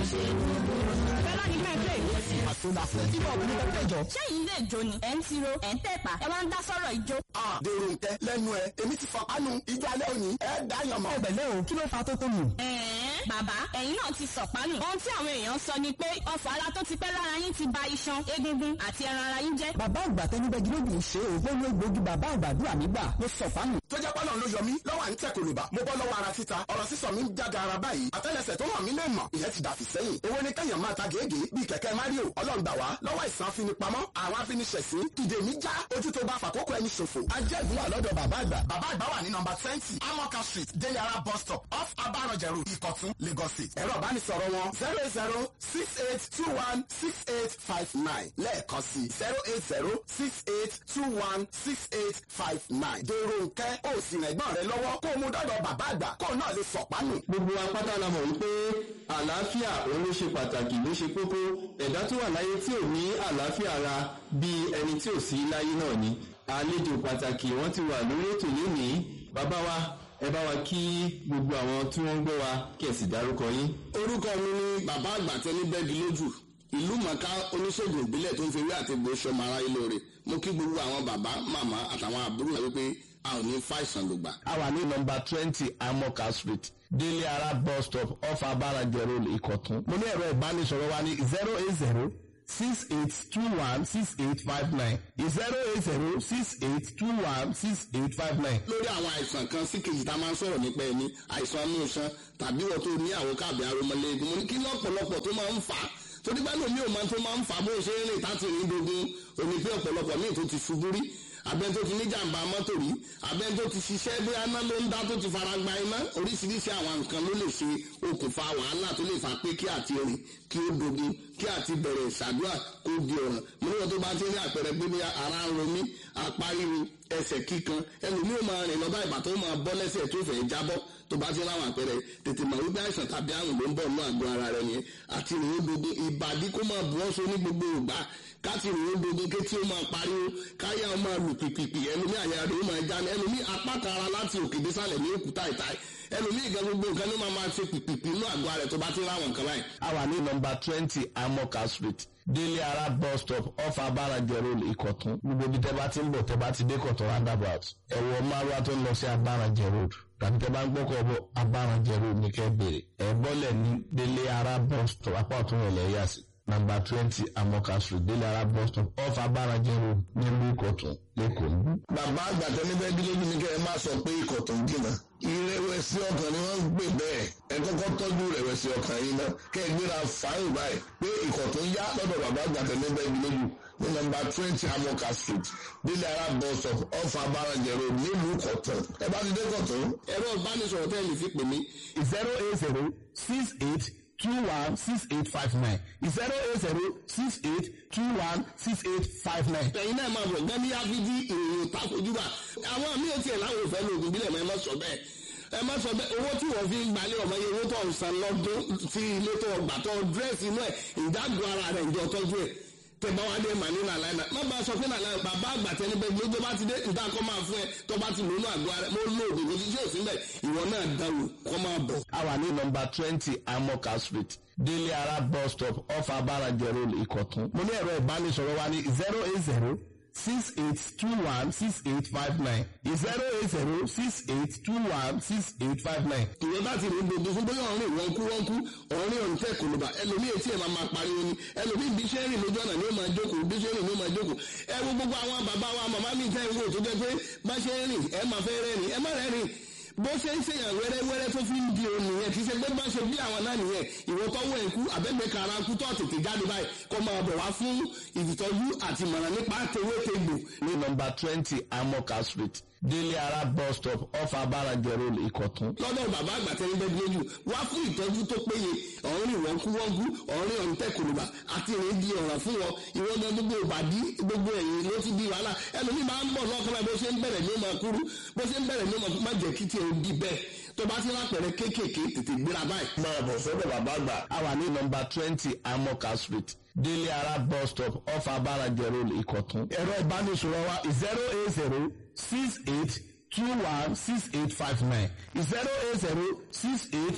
Fẹ́lá ní fẹ́ play. àtúndàfẹ́ tí bọ́ọ̀lù ní pẹ́pẹ́ jọ. Ṣé yìí lè jó ni? Ẹ̀ ń tiro, ẹ̀ ń tẹ̀pà, ẹ wá ń dá sọ̀rọ̀ ìjó. dèrò nkẹ lẹ́nu ẹ èmi ti fọpánu ìjọ alẹ́ òní ẹ dáyàn mọ́. ẹgbẹ̀lẹ́ o kí ló fa tó tó nù. Ẹ̀ẹ́n bàbá ẹ̀yin náà ti sọ̀pánù. Ohun tí àwọn èèyàn sọ ni pé ọfọ̀ ara tó ti pẹ́ lára yín ti ba iṣan, egungun àti ẹran ara yín jẹ́. bàbá àgbà tẹnibẹ́gi lóògùn ṣe o ó ló gbòógì bàbá àgbàdúrà nígbà ló sọ fánù. tó jẹ́ pọ́nà ló yọ mí lọ́wọ́ à ń tẹ̀ kòlùbà mo bọ́ lọ́wọ́ ara títa ọ̀rọ̀ sísọ mi ń jáde ara báyìí àtẹ́lẹsẹ̀ tó hàn mí lè mọ̀ ìyẹn ti dàfí sẹ́yìn owó ní kẹ́yàn máa ta gègé bíi kẹ̀kẹ́ mario ọlọ́run gbà wá lọ́wọ́ ìsàn afinipamọ́ àwọn afiniṣẹ̀sín ìdè mi já ojú tó bá fàkókò ẹni ṣòfò ajẹ́gun wà lọ́dọ̀ bàbá àgbà bàbá àgbà wà ní nọmba twenty amoka street deliara bus stop off abarọ̀jẹ̀rù ìkọ̀tún lagos state ẹ̀rọ ìbánisọ̀rọ̀ wọn zero eight zero six eight two one six eight five nine lẹ́ẹ̀kan sí zero eight zero six eight two one six eight five nine dèrò nkẹ́ ó sì rẹ̀ gbọ́n rẹ lọ́wọ́ kó o mú dọ́dọ̀ bàbá àgbà kó o náà lè sọ̀pánù. gbogbo apáta la mọ̀ wípé àlàáfíà òun ló ṣe pàtàkì ló ṣe kókó ẹ̀dá tó wà láyé tí ò ní àlàáfíà ara bíi ẹni tí ò sí láyé náà ni àlejò pàtàkì wọ́n ti wà lórí ètò lónìí bàbá wa ẹ bá wa kí gbogbo àwọn tí wọ́n ń gbọ́ wa kí ẹ sì dárúkọ yín. orúkọ mi ni bàbá àgbà tẹni bẹ́ẹ̀gì lójú ìlú mọ̀ká oníṣègùn ìbílẹ̀ tó ń fi ewé àti egbò ṣọmọ ara ilé rẹ̀ mo kí gbogbo àwọn bàbá màmá àtàwọn àbúrò rẹ̀ wípé a ò ní fàìsàn lògbà. a wà ní nọmba twenty amoka street délé ara bus stop off abarajẹ road ìkọ̀tún. mo ní ẹ̀rọ ìbánisọ̀rọ̀ wa ní zero eight zero six eight two one six eight five nine zero eight zero six eight two one six eight five nine. lórí àwọn àìsàn kan sí kejì tá a máa ń sọ̀rọ̀ nípa ẹni àìsàn inú iṣan tàbí wọ́n tó ní àwọn káàbì aromọlẹ́gun mo ní kí lọ́pọ̀lọpọ̀ tó máa ń fà á torí bá lómi ò máa tó máa ń fà á bó ṣe ń rìn táti rìn dogun òní pé ọ̀pọ̀lọpọ̀ míì tó ti ṣubú rí abẹ́ni tó ti ní jàǹbá mọ́tò rí abẹ́ni tó ti ṣiṣẹ́ bí aná ló ń dá tó ti fara gba iná oríṣiríṣi àwọn nǹkan ló lè ṣe okùnfà wàhálà tó lè fà pé kí àti rìn kí ó dogun kí àti bẹ̀rẹ̀ ìṣàdúrà kó di ọ̀ràn mo ní wọn tó bá ti ní àpẹẹrẹ pé bí ara ń ro mí apá ríru ẹsẹ̀ kíkan ẹlòmíì máa rìn lọ́ba ìbà tó máa bọ́ lẹ́sẹ̀ tó fẹ́ jábọ́ tó bá ti láwọn àpẹẹrẹ tètè mọ̀ wípé àìsàn tàbí àrùn ló ń bọ̀ nínú àgọ́ ara rẹ̀ yẹn àti ìrìn dogun ìbàdí kó máa bu ọ́sọ ní gbogbo ìgbà káti ìrìn dogun ké tí ó máa pariwo káyà ó máa lù pìpìpì ẹlòmíì àyà rẹ̀ ó máa já ní ẹlòmíì apá kan ara láti òkè désàlẹ̀ ní òkúta ìta ẹlòmíì gan gbogbo nǹkan ló máa máa ṣe pìpìpì inú àgọ́ ara rẹ̀ tó bá ti láwọn nǹkan báyìí. a wà ní nọmba twenty amoka street délé ara bus stop off abarajẹ road ìkọ̀tún gbogbo ibi tẹ́ bá ti ń bọ̀ tẹ́ bá ti dé kọ̀tún roundabout ẹ̀wọ̀ márùwá tó ń lọ sí abarajẹ road tàbí tẹ́ bá ń gbọ́kọ̀ bọ̀ abarajẹ road ní kẹ́ bèrè ẹ̀ bọ́lẹ̀ ní délé ara bus stop apá ọ̀tún rẹ̀ lẹ́yà sí nàmbà twenty amoka street délé ara bus stop off abarajẹ road nílùú ìkọ̀tún lẹ́kọ̀ọ́. bàbá àgbà tẹ́lẹ̀ bẹ́ẹ̀ dílé ní kẹ́ ẹ má sọ pé ikọ̀ tó ń jìnnà ìrẹ̀wẹ̀sì ọkàn ni wọ́n ń gbé bẹ́ẹ̀ ẹ kọ́kọ́ tọ́jú ìrẹ̀wẹ̀sì ọkàn yìí náà kẹ́ ẹ gbéra fáyìn báyìí pé ikọ̀ tó ń yá lọ́dọ̀ bàbá àgbà tẹ́lẹ̀ bẹ́ẹ̀ dílé jù ní nọ́mbà twenty amoka street délé ara bus stop off abarajẹ road nílùú kọ̀tún ẹ bá ti dé kọ̀tún. ẹ̀rọ ìbánisọ̀rọ̀ tẹ́lẹ̀ lè fi pè mí zero eight zero six eight two one six eight five nine zero eight zero six eight two one six eight five nine. ẹ̀yin náà máa bọ̀ gẹ́gẹ́ yáfíjí ìròyìn takojúbà àwọn àmì ò tiẹ̀ láwọn òfẹ́ lóògùn bílẹ̀ mọ́ ẹ má sọ bẹ́ẹ̀ ẹ má sọ bẹ́ẹ̀ owó tí wọ́n fi ń gbalẹ̀ ọmọ yẹn owó tó ń san lọ́dún sí ilé tó gbà tó dírẹ́sì inú ẹ̀ ìdágùn ara rẹ̀ ìjọ tọ́jú ẹ̀ tẹ̀gbá wa dé màní nàlá ẹ̀ má bá a sọ pé nàlá ẹ̀ bàbá àgbà tẹni bẹ́ẹ̀ gbogbo bá ti dé níta kọ́ máa fún ẹ tó bá ti lónú àgọ́ ara mo lo òògùn kò sí sí òsín bẹ́ẹ̀ ìwọ náà dáwò kọ́ máa bọ̀. a wà ní nọmba twenty amoka street délé ara bus stop off abarajẹ road ìkọ̀tún. mo ní ẹ̀rọ ìbánisọ̀rọ̀ wa ní zero eight zero six eight two one six eight five nine zero eight zero six eight two one six eight five nine. ìwé bá ti rìn gbogbo fún bóyá ọ̀rìn wọn kú wọn kú ọ̀rìn ọ̀rìn tẹ̀ kò ló bá ẹlòmíì etí ẹ̀ máa máa pariwo ni ẹlòmíì bí iṣẹ́ rìn lójú ọ̀nà ni ó máa jókòó bí iṣẹ́ rìn ni ó máa jókòó ẹ wo gbogbo àwọn bàbá wa màmá mi tẹ́ ń wò tó jẹ́ pé bá ṣe rìn ẹ máa fẹ́ rẹ́rìn ẹ má rẹ́rìn bó ṣe ń ṣèyàn wẹ́rẹ́wẹ́rẹ́ tó fi ń di òun nìyẹn kì í ṣe pé bá ṣe bí àwọn náà nìyẹn ìwọ tọ́wọ́ ẹ̀kú àbẹ́gbẹ́ kara kú tó tètè jáde báyìí kó máa bọ̀ wá fún ìtọ́jú àti ìmọ̀ràn nípa tewétegbò ní nọmba twenty amoka street délé ara bus stop off abarajẹ road ìkọ̀tún. lọ́dọ̀ bàbá àgbà tẹ́lẹ̀ bẹ́ẹ̀ lójú wá fún ìtọ́jú tó péye ọ̀rìn wọ́nkúwọ́nkú ọ̀rìn ọ̀ǹtẹ̀kùnùbà àti ìrìn di ọ̀ràn fún wọn ìwọ́dọ̀ gbogbo ìbàdí gbogbo ẹ̀yìn ló ti di wàhálà ẹlòmíì máa ń bọ̀ lọ́kàn bó ṣe ń bẹ̀rẹ̀ ní ó máa kúrú bó ṣe ń bẹ̀rẹ̀ ní ó máa má jẹ́ kí tiẹ̀ ó di bẹ́ẹ̀ tó bá ti lápẹ̀rẹ̀ kéékèèké tètè gbéra báyìí. máa bọ̀ sọ́dọ̀ bàbá àgbà. a wà ní nọmba twenty amoka street délé ara bus stop off abarajẹ road ìkọ̀tún. ẹ̀rọ ìbánisọ̀rọ̀ wa zero eight zero six eight two one six eight five nine zero eight zero six eight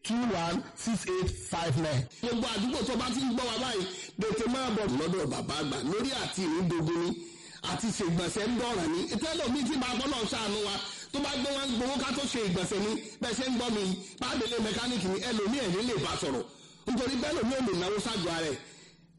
two one six eight five nine. gbogbo àdúgbò tó bá ti ń gbọ́ wa báyìí tètè máa bọ̀ lọ́dọ̀ bàbá àgbà lórí àti ìrìndògún ni àti ṣègbọ̀nsẹ̀ ń dọ̀ràn ni ìtẹ́lẹ̀ mi ti máa gbọ́dọ̀ ṣàánú wa tó bá gbé wọn gbowó ká tó ṣe ìgbọ̀nsẹ̀ ni bẹ́ẹ̀ ṣe ń gbọ́ mi bábélé mẹkáníìkì ni ẹlòmíì ẹ̀rí lè bá sọ̀rọ̀ nítorí bẹ́ẹ̀ lòmíì ò lè náwó ṣáájú ara ẹ̀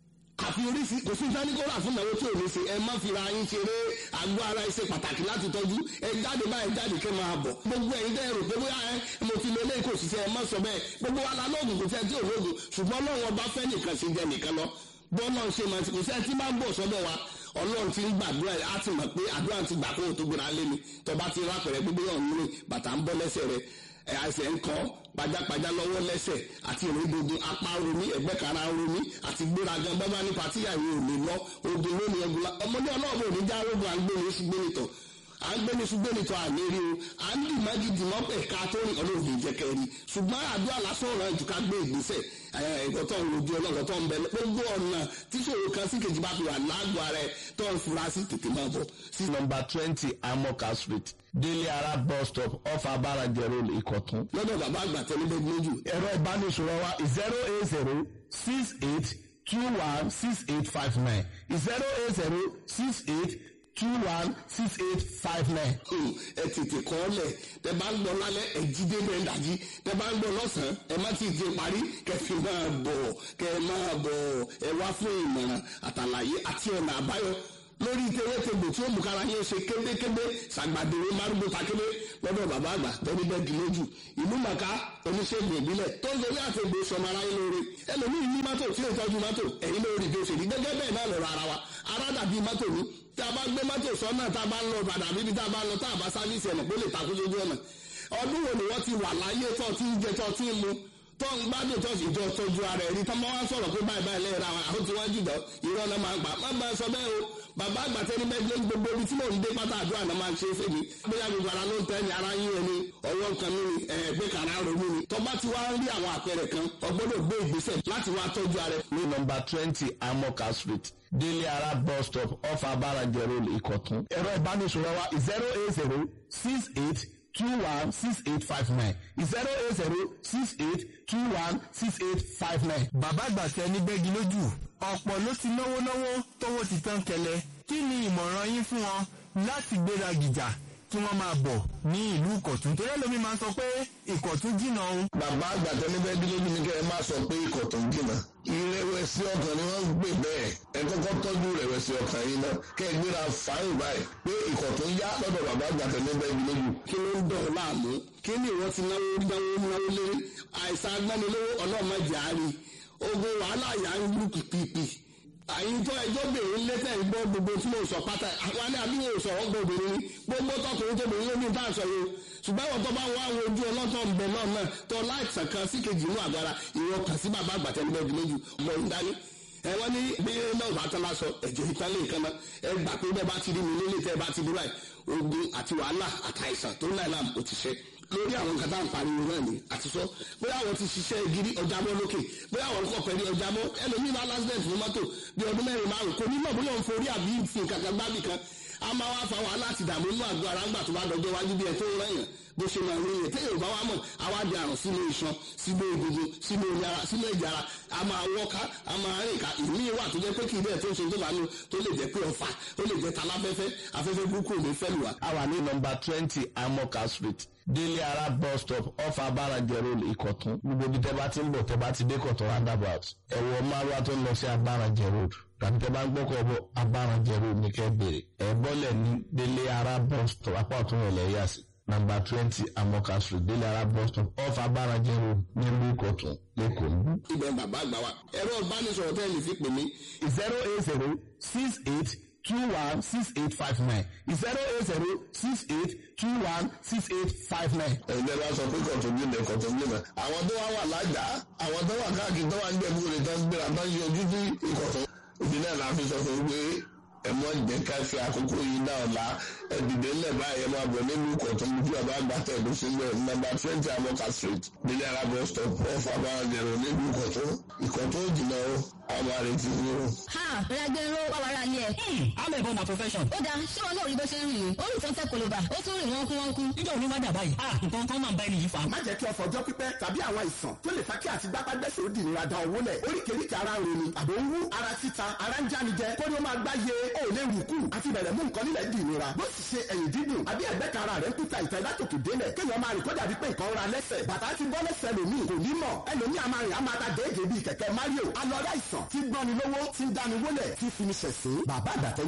àfi oríṣi kò sí sáníkórà fún ìnáwó tí ò ní ṣe ẹ má fira yín ṣeré àgọ́ ara ẹ ṣe pàtàkì láti tọ́jú ẹ jáde báyìí jáde kẹ́ máa bọ̀ gbogbo ẹ̀yin dẹ́ rò pé bóyá ẹ mo ti lọ lẹ́yìn kò sì ṣe ẹ má sọ bẹ́ẹ̀ gbogbo wa la lóògùn kò sẹ́ tí ò lóògùn ṣùgbọ́n Ọlọ́run ọba fẹ́ nìkan ṣe jẹ nìkan lọ bọ́ọ̀lọ́ ṣe máa ti kò sẹ́ tí máa ń bọ̀ sọ́dọ̀ wa Ọlọ́run ti ń gbàdúrà á ti mọ̀ pé àdúrà ti gbà kó o tó gbéra lé mi tọba ti rápẹ̀rẹ̀ gbogbo yọ̀ ń rìn bàtà ń bọ́ lẹ́sẹ̀ rẹ̀ àìsàn ń kọ́ pajápajá lọ́wọ́ lẹ́sẹ̀ àti ìrìndòdò apá romi ẹ̀gbẹ́ kara romi àti gbéragan bábá nípa tíyàwó ò lè lọ ogun lónìí ẹgbẹ́ la ọmọdé ọlọ́ọ̀bù ò ní já rogun à ń gbé ní ṣùgbọ́n nìtọ̀ à ń gbé ní ṣùgbọ́n nìtọ̀ àmì rí o à ń dì mágídì mọ́ ẹ̀ka tó rìn ọlọ́ọ̀bù ìjẹ́kẹ́ rí ṣùgbọ́n àdúrà lásán ọ̀rọ̀ ẹ̀jú ká gbé ìgbésẹ̀ ẹ̀kọ́ tó ń rojú ọlọ́kọ̀ tó ń bẹ gbogbo ọ̀nà tíṣòro kan sí kejì bá fi wà lágbo ara ẹ̀ tó ń fura sí tètè máa bọ̀ sí number twenty amoka street délé ara bus stop off abarajẹ road ìkọ̀tún. lọ́dọ̀ bàbá àgbà tẹ́lẹ̀ bẹ́ẹ̀ lójú ẹ̀rọ ìbánisọ̀rọ̀ wa zero eight zero six eight two one six eight five nine zero eight zero six eight two one six eight five nine. Hmm, ẹ tètè kọ́ lẹ̀ tẹ bá ń gbọ́ lálẹ́ ẹ jí dé bẹ́ẹ̀ dájí tẹ bá ń gbọ́ lọ́sàn-án ẹ má ti di parí kẹfì máa bọ̀ kẹ máa bọ̀ ẹ wá fún ìmọ̀ràn àtàlàyé àti ọ̀nà àbáyọ lórí tewétegbò tí ó mú kára yín ṣe kébékébé ṣàgbàdéwé márùgbó takébé lọ́dọ̀ bàbá àgbà tẹ́lẹ̀ bẹ́ẹ̀ di lójú ìlú màkà oníṣègùn ìbílẹ̀ tó ń lórí àtẹ̀gbò sọmọ aráyé lóore ẹlòmíì ní mọ́tò tí ó tọ́jú mọ́tò ẹ̀yin lórí bí ó ṣe rí gẹ́gẹ́ bẹ́ẹ̀ náà lọ́rọ̀ ara wa ara dàbí mọ́tò ní tí a bá gbé mọ́tò sọ́nà tá a bá ń lọ padà bíbi tá a bá ń lọ tá a bá sáfíìsì ẹ̀nà pé ó lè takú sójú ọ̀nà ọdún wo ni wọ́n ti wà láyé tó ti ń jẹ tó ti ń mu tó ń gbádùn tó sì jọ tọ́jú ara ẹ̀rí tó máa ń sọ̀rọ̀ pé báyìí báyìí lẹ́yìn ra wọn àwọn tí wọ́n jùlọ irọ́ náà máa ń pa má bá sọ bẹ́ẹ̀ o bàbá àgbàtẹ́ ní bẹ́ẹ̀ ní gbogbo ibi tí mò ń dé pátá àdúrà náà máa ń ṣe é fèmí bóyá gbogbo ara ló ń tẹ́ ni ara yín ẹni ọwọ́ kan mi ni ẹ̀ẹ́gbẹ́ kàrá ronú ni tó bá ti wá ń rí àwọn àpẹẹrẹ kan ọgbọ́dọ̀ gbé ìgbésẹ̀ láti wá tọ́jú ara ẹ̀. ní number twenty amoka street délé ara bus stop off abarajẹ road ìkọ̀tún. ẹ̀rọ ìbánisọ̀rọ̀ wa zero eight zero six eight two one six eight five nine zero eight zero six eight two one six eight five nine. bàbá àgbàtẹ ní bẹ́gi lójú ọ̀pọ̀ ló ti náwó náwó tówó ti tán kẹlẹ̀ kí ni ìmọ̀ràn yín fún wọn láti gbéra gìjà kí wọ́n máa bọ̀ ní ìlú ìkọ̀tún torí ẹlòmí máa ń sọ pé ìkọ̀tún jìnnà òun. bàbá àgbàtẹ́ ní bẹ́ẹ̀ dúró ní kẹ́ ẹ má sọ pé ikọ̀ tó ń jìnnà ìrẹ̀wẹ̀sì ọkàn ni wọ́n ń gbé bẹ́ẹ̀ ẹ kọ́kọ́ tọ́jú ìrẹ̀wẹ̀sì ọkàn yìí náà kẹ́ ẹ gbéra fáyìn báyìí pé ikọ̀ tó ń yá lọ́dọ̀ bàbá àgbàtẹ́ ní bẹ́ẹ̀ dúró jù. kí ló ń dọ̀ ọ́ láàmú kí ni ìwọ ti náwó náwó náwó lé àìsàn agbánilówó ọlọ́mọdé àárín ogun wàhálà yà ń lù pìpìpì àyíntọ́ ẹjọ́ bèrè lẹ́tẹ̀ ń gbọ́ gbogbo tí mo sọ pátá àwọn alẹ́ àbí mo sọ̀rọ̀ gbọ́ obìnrin ni gbogbo tọkùnrin tó bèrè lómi bá sọ yìí ṣùgbọ́n ìwọ̀n tó bá wá àwọn ojú ọlọ́tọ̀ ń bẹ náà náà tó láìsàn kan sí kejì inú àgbára ìwọ kàn sí bàbá àgbàtẹ́ níbẹ̀ jù lójú ọmọ ń dání ẹ wọ́n ní bí náà bá tán lásọ ẹ̀jẹ̀ ìtàn lè kan náà ẹ gbà pé bẹ́ẹ̀ bá ti rí mi nílé tẹ́ bá ti dúrà ogun àti wàhálà àtàìsàn tó ń láì láàmú kò ti ṣe lórí àwọn nǹkan tá à ń pariwo náà ni àti sọ bóyá àwọn ti ṣiṣẹ́ gidi ọjàbọ́ lókè bóyá àwọn kọ̀ pẹ̀lú ọjàbọ́ ẹlòmíì bá lásìdẹ̀ntì fún mọ́tò bí ọdún mẹ́rin márùn kò ní mọ̀ bóyá òun forí àbí fi nǹkan kan gbábì kan a máa wá fa wàhálà àti ìdààmú inú àgọ́ ara ńgbà tó bá dọjọ́ wájú bí ẹ tó ń rẹ̀yàn bó ṣe máa ń rí yẹn téèyàn bá wá mọ̀ àwa di àrùn sínú iṣan sínú egungun sínú omi ara sínú ẹ̀jẹ̀ ara a máa wọ́ká a máa rìn ká ìmí wà tó jẹ́ pé kì í bẹ́ẹ̀ tó ń ṣe tó bá nu tó lè jẹ́ pé ọ̀fà ó lè jẹ́ taláfẹ́fẹ́ afẹ́fẹ́ burúkú ò ní fẹ́ lù wá. a wà ní number twenty amoka street délé ara bus stop off abarajẹ road ìkọ̀tún gbogbo ibi tẹ́ bá ti ń bọ̀ tẹ́ bá ti dé kọ̀tún roundabout ẹ̀wọ̀ márùwá tó ń lọ sí abarajẹ road tàbí tẹ́ bá ń gbọ́kọ̀ bọ̀ abarajẹ road ní kẹ́ bèrè ẹ̀ bọ́lẹ̀ ní délé ara bus stop apá ọ̀tún rẹ̀ lẹ́yà sí number twenty amoka street délé ara bus stop off abarajẹ road nílùú ìkọ̀tún lẹ́kọ̀ọ́ níbí. ibẹ̀ bàbá àgbà wa ẹ̀rọ ìbánisọ̀rọ̀ tẹ́ ẹ lè fi pè mí zero eight zero six eight two one six eight five nine zero eight zero six eight two one six eight five nine. ẹgbẹ́ bá sọ pé kọ̀tún bí ilẹ̀ kọ̀tún bí ilẹ̀. àwọn tó wá wà lájà àwọn tó wà káàkiri tó wà ń jẹ̀bú rẹ̀ tó ń gbéra tó ń yọjú sí ìkọ̀tún. ìdílé la fi sọ fún pé ẹ mọ jẹ́ ká fi àkókò yìí náà la ẹdìdẹ ńlẹ báyìí ẹ máa bọ̀ nílùú kọ̀tún bí ọba àgbàtà ẹ̀dùn sílẹ̀ nọ́mbà twenty amoka street nílẹ̀ alábọ̀ stop off abáranjẹ̀rọ̀ nílùú kọ̀tún ìkọ̀tún jìnnà o àwọn àmọ́ rẹ̀ ti ní o. ha ragbero wàwàrà ni ẹ. amẹ̀bọ na profession. ó dáa ṣé wọn náà rí bó ṣe ń rìn yìí ó rìn tó ń tẹ koloba ó tún rìn wọ́n kú wọ́n kú. níjọ́ òní wájà báyìí ah nǹkan kan máa ń bá ẹni yìí fa. má jẹ́ kí ọ̀fọ̀ ọjọ́ pípẹ́ tàbí àwọn àìsàn tó lè fa kí àti gbápágbẹ́sẹ̀ ó dìnnìra da owó lẹ̀ oríkèéríkèé ara ń roni àbò ń wú ara títa ara ń jánijẹ kó ní ó máa gbá ye ó lè rù kù àti bẹ̀rẹ̀ mú nǹkan nílẹ̀ dìnnìra bó sì ṣe ẹ̀yìn dídùn àbí ẹ̀gbẹ́ kan ara rẹ̀ ń kúta ìtẹ́ látòkè délẹ̀ kéèyàn máa rìn kó dàbí pé nǹkan ra lẹ́sẹ̀ bàtà ti bọ́ lẹ́sẹ̀ lòmíì kò ní mọ̀ ẹlòmíì a máa rìn a máa ta déédéé bíi kẹ̀kẹ́ Mario alọ́dá ìsàn tí gbọ́ni lówó tí ń dáni wólẹ̀ tí fi ní ṣẹ̀sín bàbá àgbàtẹ́